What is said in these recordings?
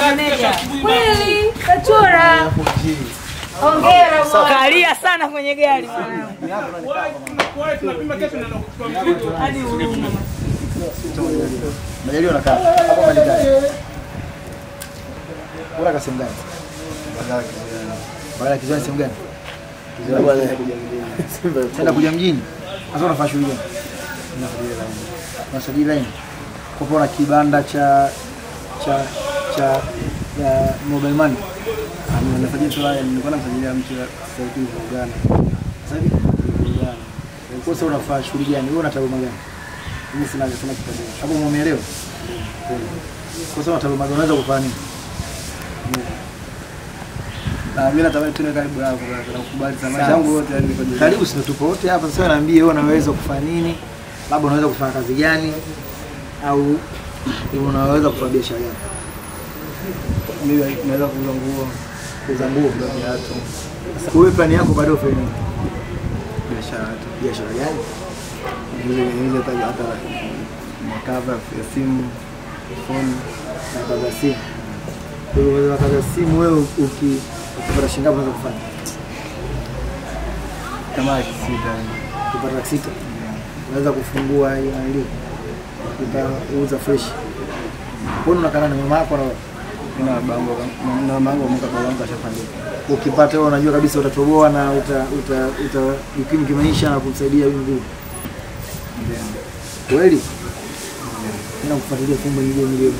meneja. Kweli kachora. Hongera bwana. Kalia sana kwenye gari mwanangu. Hadi huruma. Majaliwa nakaa hapo Marekani. Bora ka sehemu gani? Baada ya kiziwani sehemu gani? Tenda kuja mjini. Sasa unafanya shughuli gani? Unasajili line. Kwa kuwa na kibanda cha cha cha ya mobile money. Nasajili tu haya, nilikuwa namsajilia mtu wa sauti za Uganda. Sasa hivi kwa sasa unafanya shughuli gani? Wewe una taaluma gani? Mimi sina sina kitabu. Hapo umeelewa? Kwa sasa una taaluma gani? Unaweza kufanya nini? Na mimi natamani tu niwe karibu yako na kukubali sana maisha yangu yote yani niko juu. Karibu sisi tupo wote hapa sasa, naambie wewe unaweza kufanya nini, labda unaweza kufanya kazi gani, au unaweza kufanya biashara gani? Mimi naweza kuuza nguo, Kuuza nguo. viatu, Kwa hiyo plani yako bado ufanye nini? biashara tu. Biashara gani? Niuze niuze hata hata makava ya simu, phone. Na kazi ya simu. Kwa hiyo unaweza kazi ya simu wewe uki ukipata shilingi ngapi unaweza kufanya? kama laki sita yani. Ukipata laki sita unaweza kufungua hiyo nani ukauza fresh. Kwa nini unakaa na mama yako na wewe? na bango na bango mwaka kwa wangu ashafanya. ukipata wewe unajua kabisa utatoboa na uta uta utajikimu kimaisha na kumsaidia huyu ndugu. Kweli? Nina kufuatilia fumbo nyingine milioni.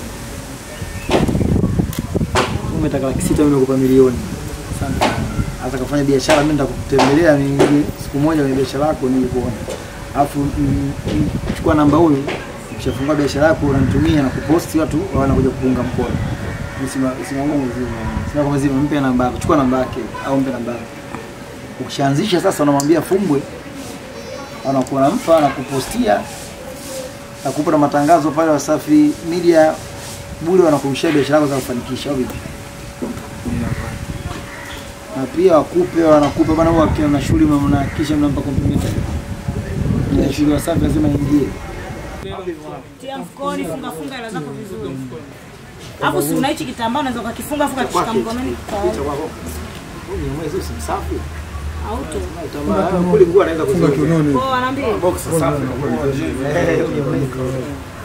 Umetaka laki sita mimi nakupa milioni. Asante sana. Hata kafanya biashara mimi nitakutembelea nije siku moja kwenye biashara yako nije kuona. Alafu mm, mm, chukua namba huyu ukishafungua biashara yako unanitumia na kuposti watu wanakuja kupunga mkono. Msima msima wangu mzima. Sina kwa mzima, mpe namba yako, chukua namba yake au mpe namba yako. Ukishaanzisha sasa, unamwambia Fumbwe, anakuwa nampa anakupostia, nakupa na matangazo pale Wasafi Media bure, wanakurushia biashara yako za kufanikisha au vipi? Na pia wakupe, wanakupa bana, huwa akiwa na shughuli mnahakikisha mnampa complimentary. Na shughuli Wasafi lazima ingie. Tia mfukoni, funga funga hela zako vizuri. Hapo si una hichi kitambaa unaweza ukakifunga afu ukakishika mkononi kwa Huyu mwezi usimsafi. auto. Kule nguo anaweza kufunga Kwa wanaambia box safi. Eh, huyu mwezi.